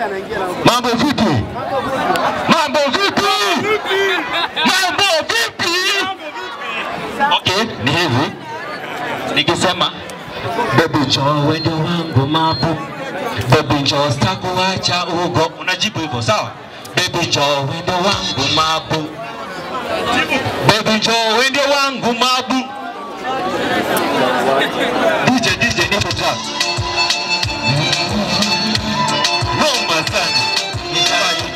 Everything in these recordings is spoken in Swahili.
Mambo vipi? Mambo vipi? Mambo vipi? Okay, ni hivi. Nikisema baby njoo wende wangu mabu. Baby njoo sitakuacha ugo. Unajibu hivyo, sawa? Baby njoo wende wangu mabu. Baby njoo wende wangu mabu. DJ DJ nipe track. Noma sana. Nifanye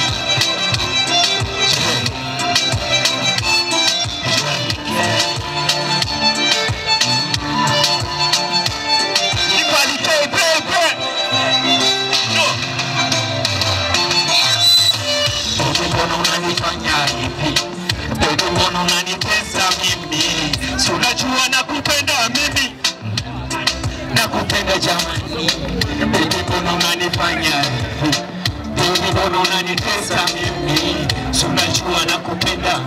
Equality, baby. No. Baby, mbona unanifanya hivi? Baby, mbona unanitesa mimi? Si unajua nakupenda mimi, nakupenda jamani. Baby, mbona unanifanya hivi? Baby, mbona unanitesa mimi? Si unajua nakupenda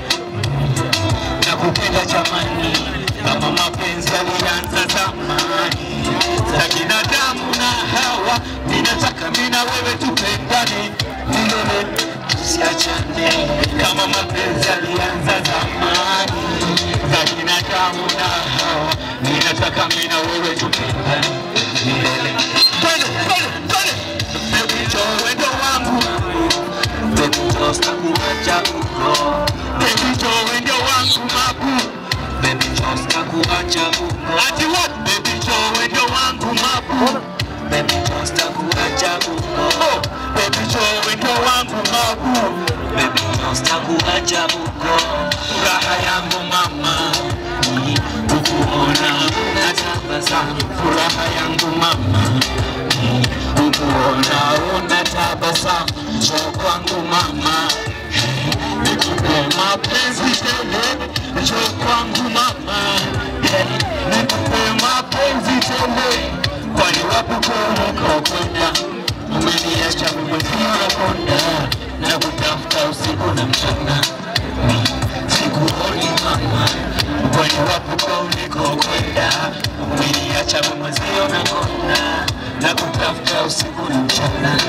nakupenda jamani, kama mapenzi yalianza zamani za binadamu na Hawa, ninataka mimi na wewe tupendane milele, tusiachane kama mapenzi yalianza zamani za binadamu na Hawa, ninataka mimi na wewe tupendane milele. Twende, twende, twende. Baby, njoo wendo wangu Baby, njoo sitakuacha huko. Baby, njoo wendo wangu mabu. Baby, njoo sitakuacha huko. Ati what? Baby, njoo wendo wangu mabu. Baby, njoo sitakuacha huko. Oh, baby, njoo wendo wangu mabu. Baby, njoo sitakuacha huko. Furaha yangu mama ni kukuona unatabasamu. Furaha yangu mama ni kukuona unatabasamu. Njoo kwangu mama nikupe mapenzi tele, njoo kwangu mama, nikupe mapenzi tele, kwani wapo unakokwenda, umeniacha mwenyewe konda na kutafuta usiku na mchana, sikuoni mama, kwani wapo ulikokwenda, umeniacha mwenyewe na konda na kutafuta usiku na mchana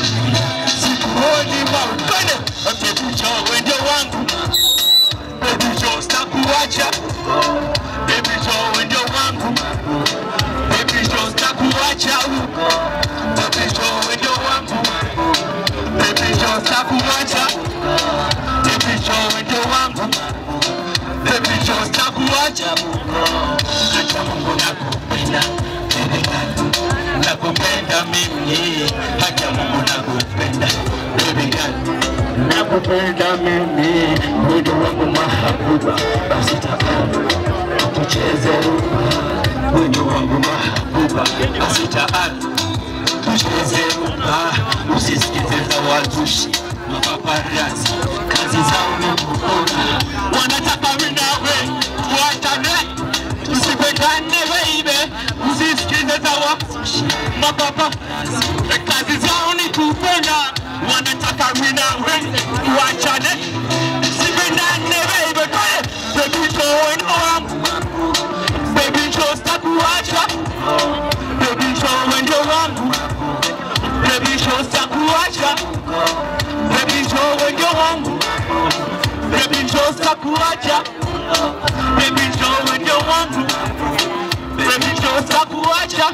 sikuoni maupende Baby njoo wende wangu Baby njoo sitakuacha Baby njoo wende wangu Baby njoo sitakuacha Baby njoo wende wangu Baby njoo sitakuacha Baby njoo wende wangu Baby njoo sitakuacha Acha Mungu nakupenda Baby girl nakupenda mimi, hata Mungu nakupenda baby girl, nakupenda mimi, mwendo wangu mahabuba, basi tafadhali tucheze rumba, mwendo wangu mahabuba, basi tafadhali tucheze rumba, usisikize za wazushi mapaparazi, kazi zao na kuona, wanataka mimi nawe tuachane, tusipendane baby, usisikize za wazushi mapapa, kazi zao ni kupenda, wanataka mimi nawe tuachane, tusipendane baby, Kaya, baby join wangu, baby jo sitakuacha, baby jo wendo wangu, baby jo sitakuacha, baby jo wendo wangu, baby jo sitakuacha, baby jo wendo wangu, baby jo sitakuacha.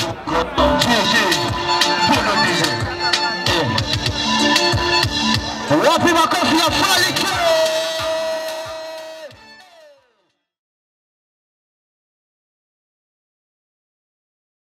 Wapi makofi ya Fally